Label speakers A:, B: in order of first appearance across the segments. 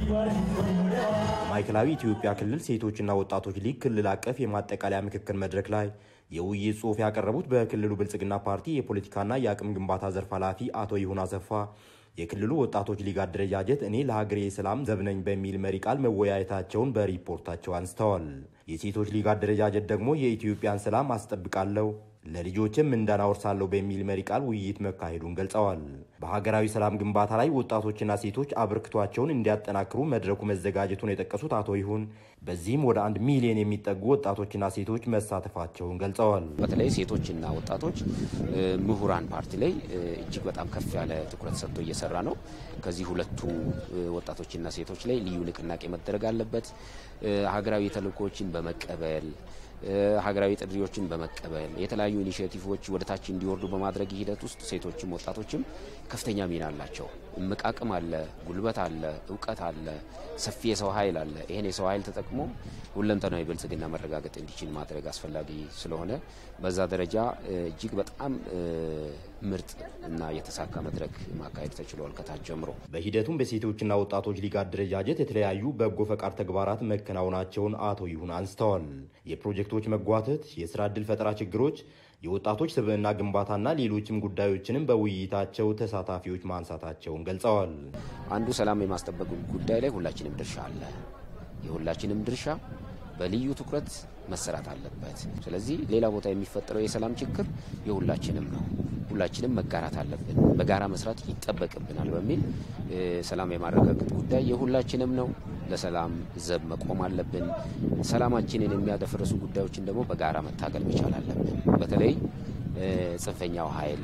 A: ማዕከላዊ ኢትዮጵያ ክልል ሴቶችና ወጣቶች ሊግ ክልል አቀፍ የማጠቃለያ ምክክር መድረክ ላይ የውይይት ጽሑፍ ያቀረቡት በክልሉ ብልጽግና ፓርቲ የፖለቲካና የአቅም ግንባታ ዘርፍ ኃላፊ አቶ ይሁን አሰፋ የክልሉ ወጣቶች ሊግ አደረጃጀት እኔ ለሀገሬ ሰላም ዘብነኝ በሚል መሪ ቃል መወያየታቸውን በሪፖርታቸው አንስተዋል። የሴቶች ሊግ አደረጃጀት ደግሞ የኢትዮጵያን ሰላም አስጠብቃለሁ ለልጆችም ምንዳን አወርሳለሁ በሚል መሪ ቃል ውይይት መካሄዱን ገልጸዋል። በሀገራዊ ሰላም ግንባታ ላይ ወጣቶችና ሴቶች አበርክቷቸውን እንዲያጠናክሩ መድረኩ መዘጋጀቱን የጠቀሱት አቶ ይሁን በዚህም ወደ አንድ ሚሊዮን የሚጠጉ ወጣቶችና ሴቶች መሳተፋቸውን ገልጸዋል።
B: በተለይ ሴቶችና ወጣቶች ምሁራን ፓርቲ ላይ እጅግ በጣም ከፍ ያለ ትኩረት ሰጥቶ እየሰራ ነው። ከዚህ ሁለቱ ወጣቶችና ሴቶች ላይ ልዩ ንቅናቄ መደረግ አለበት። ሀገራዊ ተልእኮዎችን በመቀበል ሀገራዊ ጥሪዎችን በመቀበል የተለያዩ ኢኒሽቲቮች ወደ ታች እንዲወርዱ በማድረግ ሂደት ውስጥ ሴቶችም ወጣቶችም ከፍተኛ ሚና አላቸው። እምቅ አቅም አለ፣ ጉልበት አለ፣ እውቀት አለ፣ ሰፊ የሰው ኃይል አለ። ይህን የሰው ኃይል ተጠቅሞ ሁለንተናዊ ብልጽግና መረጋገጥ እንዲችል ማድረግ አስፈላጊ ስለሆነ በዛ ደረጃ እጅግ በጣም ምርጥ እና የተሳካ መድረክ ማካሄድ ተችሏል ከታች ጀምሮ።
A: በሂደቱም በሴቶችና ወጣቶች ሊግ አደረጃጀት የተለያዩ በጎ ፈቃድ ተግባራት መከናወናቸውን አቶ ይሁን አንስተዋል። የፕሮጀክቶች መጓተት፣ የስራ ዕድል ፈጠራ ችግሮች፣ የወጣቶች ስብዕና ግንባታና ሌሎችም ጉዳዮችንም በውይይታቸው ተሳታፊዎች ማንሳታቸውን ገልጸዋል።
B: አንዱ ሰላም የማስጠበቅ ጉዳይ ላይ ሁላችንም ድርሻ አለ። የሁላችንም ድርሻ በልዩ ትኩረት መሰራት አለበት። ስለዚህ ሌላ ቦታ የሚፈጠረው የሰላም ችግር የሁላችንም ነው። ሁላችንም መጋራት አለብን፣ በጋራ መስራት ይጠበቅብናል በሚል ሰላም የማረጋገጥ ጉዳይ የሁላችንም ነው። ለሰላም ዘብ መቆም አለብን። ሰላማችንን የሚያደፈርሱ ጉዳዮችን ደግሞ በጋራ መታገል መቻል አለብን። በተለይ ጽንፈኛው ኃይል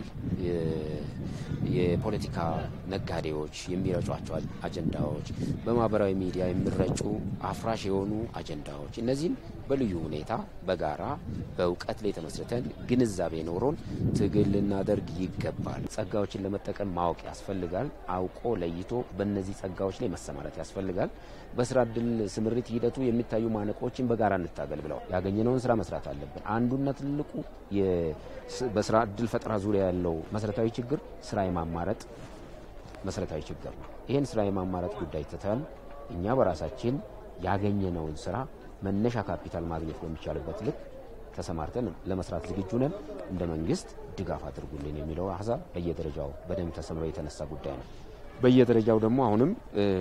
B: የፖለቲካ ነጋዴዎች የሚረጯቸው አጀንዳዎች፣ በማህበራዊ ሚዲያ የሚረጩ አፍራሽ የሆኑ አጀንዳዎች፣ እነዚህን በልዩ ሁኔታ በጋራ በእውቀት ላይ ተመስርተን ግንዛቤ ኖሮን ትግል ልናደርግ ይገባል። ጸጋዎችን ለመጠቀም ማወቅ ያስፈልጋል። አውቆ ለይቶ በእነዚህ ጸጋዎች ላይ መሰማራት ያስፈልጋል። በስራ እድል ስምሪት ሂደቱ የሚታዩ ማነቆችን በጋራ እንታገል ብለው ያገኘነውን ስራ መስራት አለብን። አንዱና ትልቁ በስራ እድል ፈጠራ ዙሪያ ያለው መሰረታዊ ችግር ስራ የማማረጥ መሰረታዊ ችግር ነው። ይህን ስራ የማማረጥ ጉዳይ ትተን እኛ በራሳችን ያገኘነውን ስራ መነሻ ካፒታል ማግኘት በሚቻልበት ልክ ተሰማርተን ለመስራት ዝግጁ ነን። እንደ መንግስት ድጋፍ አድርጉልን የሚለው ሀሳብ በየደረጃው በደንብ ተሰምሮ የተነሳ ጉዳይ ነው። በየደረጃው ደግሞ አሁንም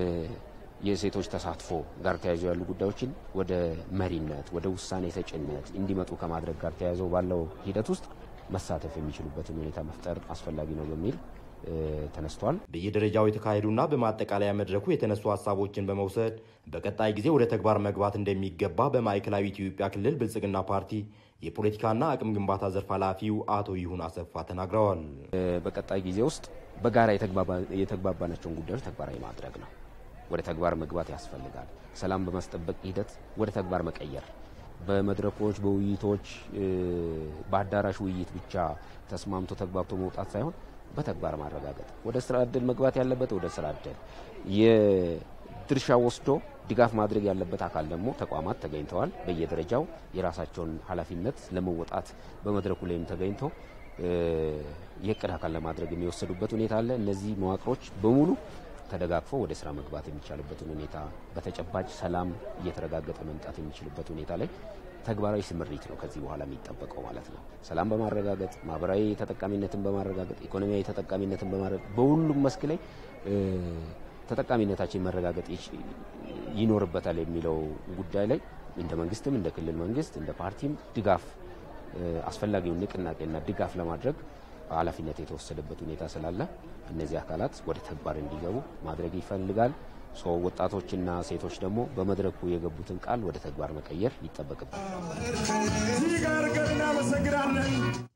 B: የሴቶች ተሳትፎ ጋር ተያይዞ ያሉ ጉዳዮችን ወደ መሪነት ወደ ውሳኔ ሰጭነት እንዲመጡ ከማድረግ ጋር ተያይዘው ባለው ሂደት ውስጥ መሳተፍ የሚችሉበትን ሁኔታ መፍጠር አስፈላጊ ነው በሚል ተነስቷል።
A: በየደረጃው የተካሄዱና በማጠቃለያ መድረኩ የተነሱ ሀሳቦችን በመውሰድ በቀጣይ ጊዜ ወደ ተግባር መግባት እንደሚገባ በማዕከላዊ ኢትዮጵያ ክልል ብልጽግና ፓርቲ የፖለቲካና አቅም ግንባታ ዘርፍ ኃላፊው አቶ ይሁን አሰፋ ተናግረዋል።
B: በቀጣይ ጊዜ ውስጥ በጋራ የተግባባናቸውን ጉዳዮች ተግባራዊ ማድረግ ነው። ወደ ተግባር መግባት ያስፈልጋል። ሰላም በማስጠበቅ ሂደት ወደ ተግባር መቀየር በመድረኮች በውይይቶች በአዳራሽ ውይይት ብቻ ተስማምቶ ተግባብቶ መውጣት ሳይሆን በተግባር ማረጋገጥ ወደ ስራ እድል መግባት ያለበት ወደ ስራ እድል የድርሻ ወስዶ ድጋፍ ማድረግ ያለበት አካል ደግሞ ተቋማት ተገኝተዋል። በየደረጃው የራሳቸውን ኃላፊነት ለመወጣት በመድረኩ ላይም ተገኝቶ የእቅድ አካል ለማድረግ የሚወሰዱበት ሁኔታ አለ። እነዚህ መዋቅሮች በሙሉ ተደጋግፎ ወደ ስራ መግባት የሚቻልበትን ሁኔታ በተጨባጭ ሰላም እየተረጋገጠ መምጣት የሚችልበት ሁኔታ ላይ ተግባራዊ ስምሪት ነው ከዚህ በኋላ የሚጠበቀው ማለት ነው። ሰላም በማረጋገጥ ማህበራዊ ተጠቃሚነትን በማረጋገጥ ኢኮኖሚያዊ ተጠቃሚነትን በማረጋገጥ በሁሉም መስክ ላይ ተጠቃሚነታችን መረጋገጥ ይኖርበታል የሚለው ጉዳይ ላይ እንደ መንግስትም እንደ ክልል መንግስት እንደ ፓርቲም ድጋፍ አስፈላጊውን ንቅናቄና ድጋፍ ለማድረግ ኃላፊነት የተወሰደበት ሁኔታ ስላለ እነዚህ አካላት ወደ ተግባር እንዲገቡ ማድረግ ይፈልጋል። ወጣቶችና ሴቶች ደግሞ በመድረኩ የገቡትን ቃል ወደ ተግባር መቀየር ይጠበቅብናል።